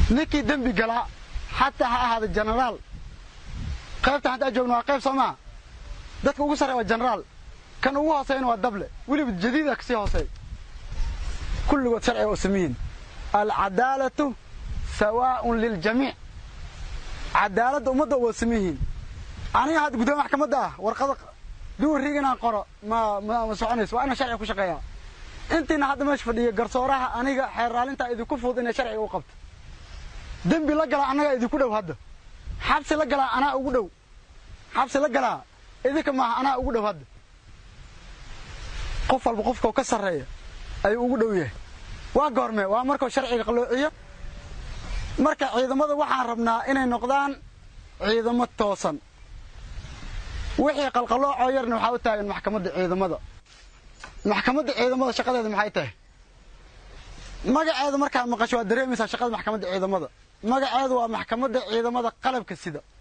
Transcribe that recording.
ninkii dembi galaa xataa ha ahaada jenaraal qaybtan haddaa joogno waa qayb soomaa dadka ugu sarreya waa jenaraal kan ugu hooseyna waa dable weliba jadiida kasii hooseey kulligood sharciga oo sameyihin alcadaalatu sawaaun liljamiic cadaaladda ummadda waa sameyihiin aniga hadda guddoomiye maxkamadda ah warqada duwariig inaan qoro ma ma soconayso waa inaan sharciga ku shaqeeyaa intiina hadda meesha fadhiya garsooraha aniga xeerraalintaa idinku fudud inay sharciga u qabto dembi la galaa annagaa idinku dhow hadda xabsi la galaa anaa ugu dhow xabsi la galaa idinka maaha anaa ugu dhow hadda qof walba qofkao ka sarreeya ayuu ugu dhow yahay waa goormee waa markuu sharciga qalloociyo marka ciidamada waxaan rabnaa inay noqdaan ciidamo toosan wixii qalqaloocoo yarna waxaa u taagan maxkamadda ciidamada maxkamadda ciidamada shaqadeeda maxay tahay magaceeda markaad maqasho waad dareemaysaa shaqada maxkamadda ciidamada magaceedu waa maxkamadda ciidamada qalabka sida